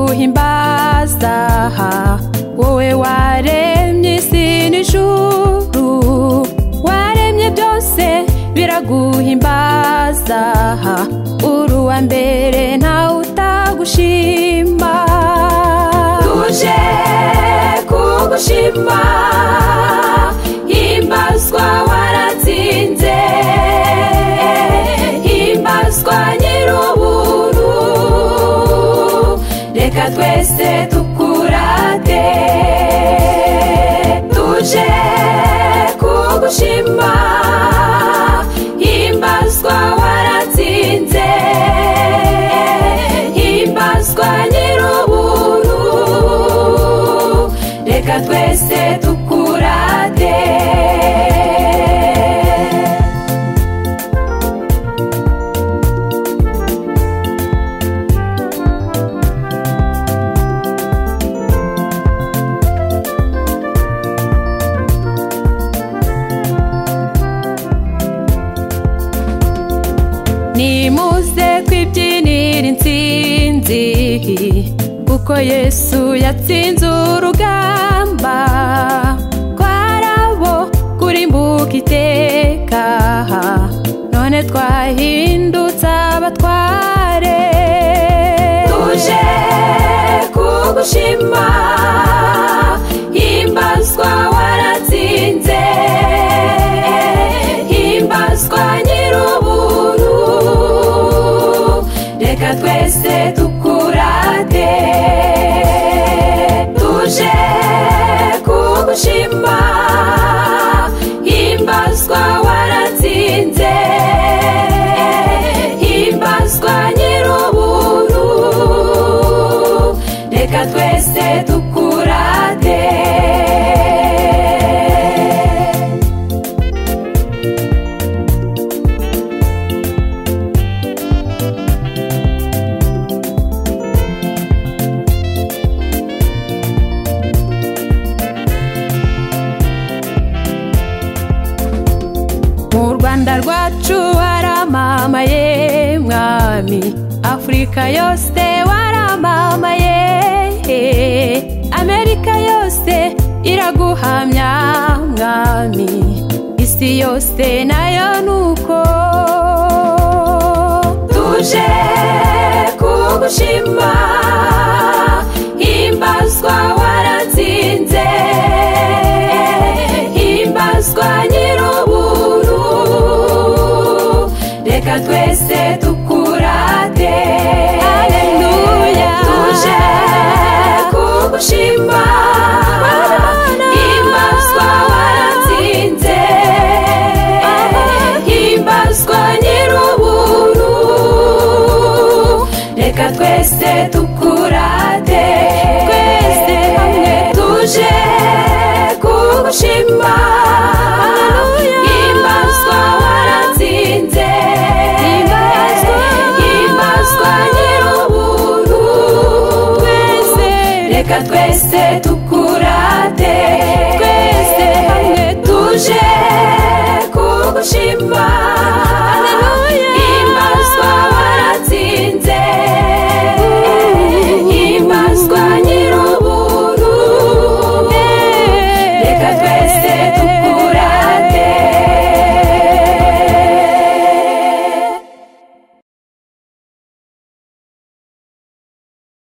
nguhimbaza wowe waremye isi n'ijuru waremye byose biraguhimbaza uri uwa mbere ntawe utagushima tuje kugushima himbazwa waratsinze himbazwa nyir'uburu reka twese tukurate tuje kugushima himbazwa waratsinze himbazwa nyir'uburu reka twese tukurate nimuze twibyinira intsinzi kuko yesu yatsinze urugamba twarabo kurimbuka iteka none twahindutse abatware tuje kugushima himbazwa waratsinze himbazwa nyir'uburu reka twese tukurate tuje kugushima himbazwa waratsinze himbazwa nyir'uburu reka twese tukurate mu rwanda rwacu waramamaye mwami afurika yose waramamaye amerika yose iraguhamya mwami isi yose nayo nuko tuje kugushima himbazwa waratsinze himbazwa nyir'uburu reka twese tukurate aleluya tuje kugushima himbazwa waratsinze himbazwa nyir'uburu reka twese tukurate twese hamwe tuje kugushima himbazwa waratsinze himbazwa nyir'uburu twese reka twese tukurate twese hamwe tuje kugushima